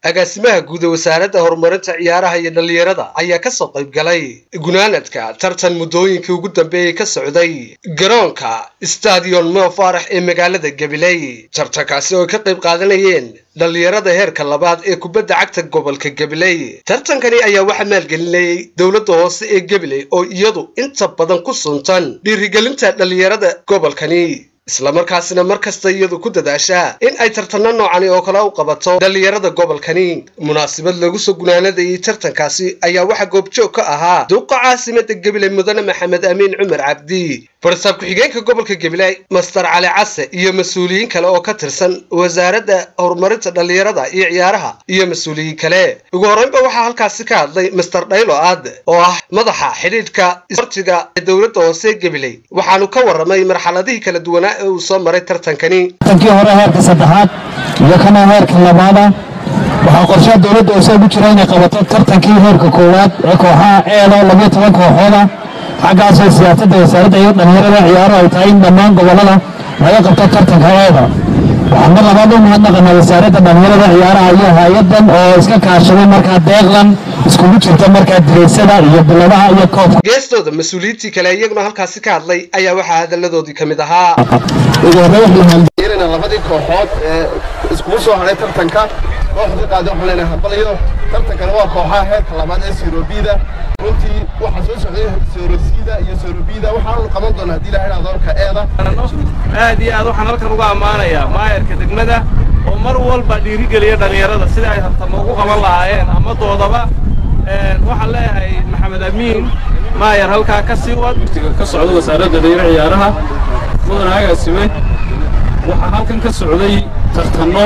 agaasimaha guud ee wasaaradda horumarinta ciyaaraha iyo dhallinyarada ayaa kasoo qayb galay gunaanadka tartan muddooyinkii ugu dambeeyey ka socday garoonka stadion mo faarax ee magaalada gabiley tartankaasi oo ay ka qayb qaadanayeen dhallinyarada heerka labaad ee kubadda cagta gobolka gabiley tartankani ayaa waxaa maalgelinayay dowladda hoose ee gabiley oo iyadu inta badan ku suntan dhiirigelinta dhallinyarada gobolkani islamarkaasina mar kasta iyadu ku dadaashaa in ay tartanno noocani oo kale u qabato dhallinyarada gobolkani munaasabad lagu soo gunaanadayay tartankaasi ayaa waxaa goobjoog ka ahaa duuqa caasimada gabiley mudane maxamed amiin cumar cabdi barsaab ku-xigeenka gobolka gabiley master cali case iyo mas-uuliyiin kale oo ka tirsan wasaaradda horumarinta dhallinyarada iyo ciyaaraha iyo mas-uuliyiin kale ugu horreynba waxaa halkaasi ka hadlay master dhaylo aad oo ah madaxa xidhiidhka isbortiga ee dowladda hoose gabiley waxaanu ka warramay marxaladihii kala duwanaa ee uu soo maray tartankani tankii hore heerka saddexaad iyo kana heerka labaada waxaa qorshaha dowladda hoose ugu jira inay qabato tartankii heerka koowaad ee kooxaha eedo labiyo toban kooxooda xaggaasoo siyaasadda wasaaradda iyo dhallinyarada ciyaaro ay tahay in dhammaan gobollada laga qabto tartanka eeda waxaan mar labaad u mahadnaqanaa wasaaradda dhallinyarada ciyaaraha iyo hay-adan oo iska kaashaday markaa deeqlan iskugu jirta markaa direysada iyo biladaha iyo koobka geestooda mas-uuliyiintii kale iyaguna halkaasi ka hadlay ayaa waxaa hadalladoodii ka mid ahaa ugu horreyn waxaan yeelina labadii kooxood ee iskugu soo hadhay tartanka kooxda qaada waxaan leenahay hambalyo tartankana waa kooxaha heerka labaad ee sirobida runtii waxaa soo socday sorosida iyo sorobida waxaanu qaban doonaa haddii ilahay adoonka eeda aad iyo aad waxaan halkan uga ammaanayaa maayarka degmada oo mar walba dhiirigeliya dhallinyarada sida ay tartamo ugu qaban lahaayeen ama doodaba waxaan leeyahay maxamed amiin maayar halkaa ka sii wad ka socda wasaaradda dhalinyaro ciyaaraha mudan agaasime waxaa halkan ka socday tartanno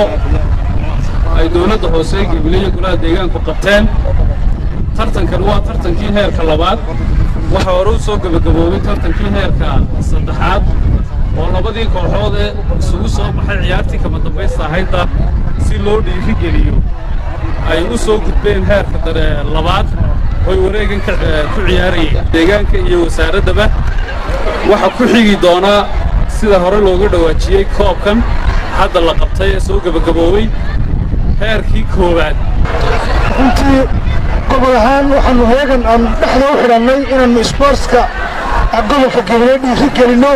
ay dowladda hoose gabileye golaha deegaanku qabteen tartankan waa tartankii heerka labaad waxaa hore u soo gebagaboobay tartankii heerka saddexaad oo labadii kooxood ee isugu soo baxay ciyaartii kama dambaysta ahaydda si loo dhiirigeliyo ay u soo gudbeen heerka dare labaad oy wareegan ku ciyaarayeen deegaanka iyo wasaaraddaba waxaa ku xigi doonaa sida hore loogu dhawaajiyey koobkan hadda la qabtay ee soo gebagaboobay heerkii koowaad runtii gobol ahaan waxaannu heegan aan dhexda u xidhannay inaannu isboortska gobolka gabiley dhiiri gelinno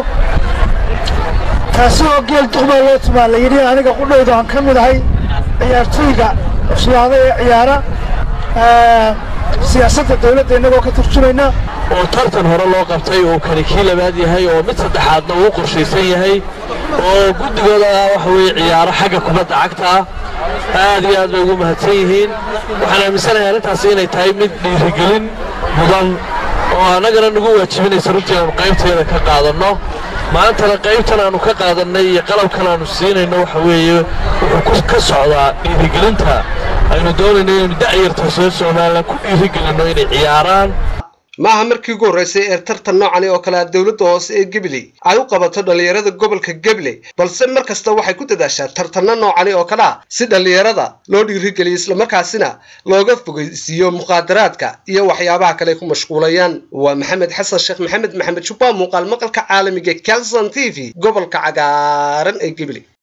taasi oo geel duqbaa loo tumaa la yidhi aniga qudhowda aan ka mid ahay ciyaartooyga cuslaada ee ciyaara siyaasadda dawladda innagoo ka turjumayna oo tartan hore loo qabtay oo kani kii labaad yahay oo mid saddexaadna uu qorshaysan yahay oo guddigooda waxa weeye ciyaaro xagga kubadda cagta ah aad iyo aad bay ugu mahadsan yihiin waxaan aaminsanahay arrintaasi inay tahay mid dhiirigelin mudan oo annagana nagu waajibinaysa runtii aanu qaybteeda ka qaadanno maantana qaybtan aanu ka qaadannay iyo qalabkan aanu siinayno waxa weeye wuxuu ka socdaa dhiirigelinta aynu doonayno inaynu da'yarta soo somalilan ku dhiirigelinno inay ciyaaraan maaha markii ugu horreysay ee tartan noocani oo kale dowladda hoose ee gabiley ay u qabato dhallinyarada gobolka gabiley balse mar kasta waxay ku dadaashaa tartanno noocani oo kale ah si dhallinyarada loo dhiirigeliyo islamarkaasina looga fogeysiiyo muqaadaraadka iyo waxyaabaha kale ay ku mashquulayaan waa maxamed xasan sheekh maxamed maxamed jubba muuqaal maqalka caalamiga calson t v gobolka cagaaran ee gabiley